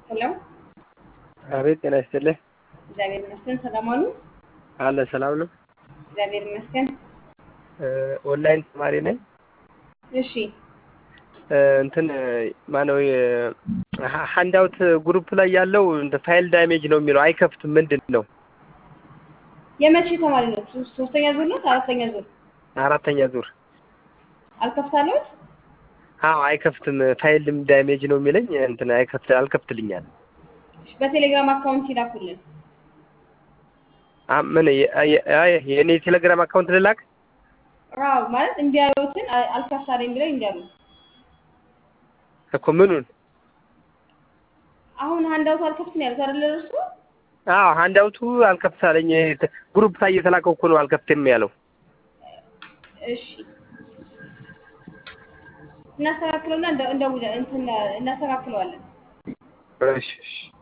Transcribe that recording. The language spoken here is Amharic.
ሄሎ አቤት ጤና ይስጥልኝ። እግዚአብሔር ይመስገን። ሰላም አሉ? አለ ሰላም ነው። እግዚአብሔር ይመስገን። ኦንላይን ተማሪ ነኝ። እሺ እንትን ማነው ሀንዳውት ግሩፕ ላይ ያለው እንደ ፋይል ዳሜጅ ነው የሚለው አይከፍትም። ምንድን ነው? የመቼ ተማሪ ነው? ሶ- ሶስተኛ ዙር ነው? አራተኛ ዙር? አራተኛ ዙር። አልከፍታለሁት? አዎ አይከፍትም። ፋይልም ዳሜጅ ነው የሚለኝ እንትን አይከፍት አልከፍትልኛል። እሺ፣ በቴሌግራም አካውንት ይላኩልን። አ- ምን የ- የ- የ- የእኔ ቴሌግራም አካውንት ልላክ? አዎ ማለት እንዲያዩትን አ- አልከፍታለኝ ብለው እንዲያሉ። እኮ ምኑን? አሁን ሀንዳውት አልከፍትም ያሉት አይደለ እርሱ? አዎ ሀንዳውቱ አልከፍታለኝ። ግሩፕ ላይ እየተላከው እኮ ነው አልከፍትም ያለው። እሺ እናስተካክለውና እንደ እንደ እናስተካክለዋለን። እሺ እሺ